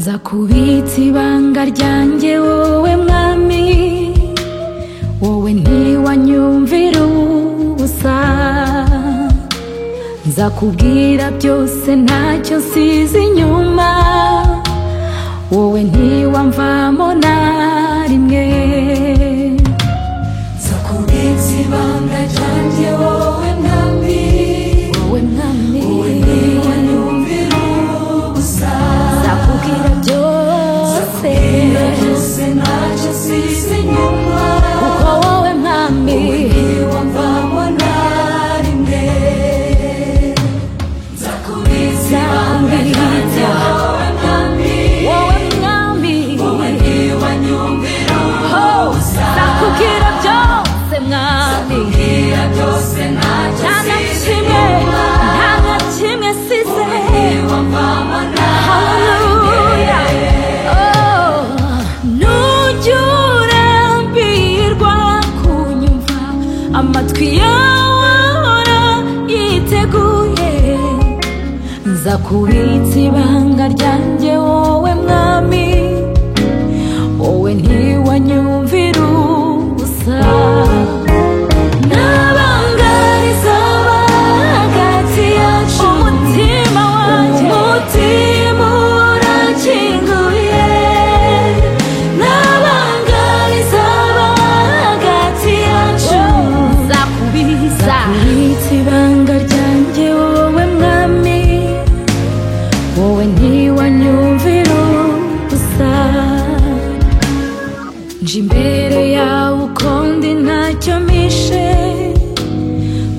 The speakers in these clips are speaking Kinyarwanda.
za kubitsa ibanga ryanjye wowe mwami wowe ntiwanyumvira ubusa nzakubwira byose ntacyo nsize inyuma wowe ntiwamvamo na rimwe Zakubitse ibanga ryanjye wowe mwami wowe mwami ntiwanyumvira ubusa nzakubwira byose byose ntacyo nsize inyuma kuko wowe mwami ntiwamvamo na rimwe Zakubitse ibanga ryanjye wowe mwami wowe mwami wowe ntiwanyumvira ubusa nzakubwira byose mwami Zakubwira byose ntacyo nta na nsize kimwe inyuma nta na kimwe nsize ntiwamvamo na Hallelujah. Oh, nujya urambirwa kunyumva, amatwi yawe ahora yiteguye nza kubitsa ibanga ryanjye wowe mwami wowe ntiwanyumvira ubusa n'abangariza abahagati yacu umutima wanjye umutima urakinguye n'abangariza abahagati yacu nzakubitsa kubitsa ibanga ryanjye wowe mwami wowe ntiwanyumvira ubusa nje imbere yawe ukundi ntacyo mishe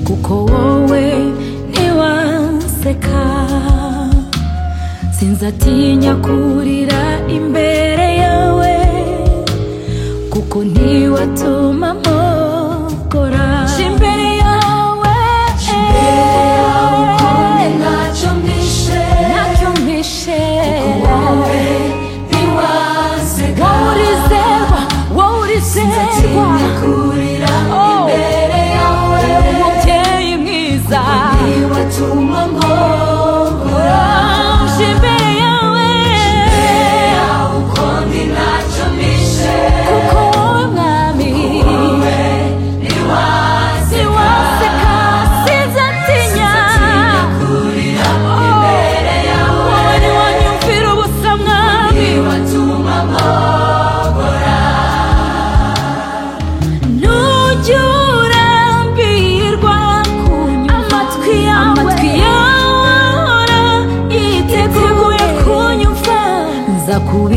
kuko wowe ntiwaseka sinzatinya kurira imbere yawe kuko ntiwatuma mpokora nje imbere yawe ntacyo mwishe ntacyo mpishe wowe ntiwaseka wowe urizerwa wowe urizerwa nzatinya kurira Oh. imbere yawe umubyeyi mwiza ntiwatuma mpobora uje imbere yawe ukundi ntacyo mwishe kuko wowe mwami wowe ntiwaseka siwaseka sinzatinya nzatinya kurira imbere yawe wowe ntiwanyumvira ubusa mwami ntiwatuma mpobora nujya urambirwa amatwi yawe amatwi yawe ahora yiteguye kunyumva nza kubi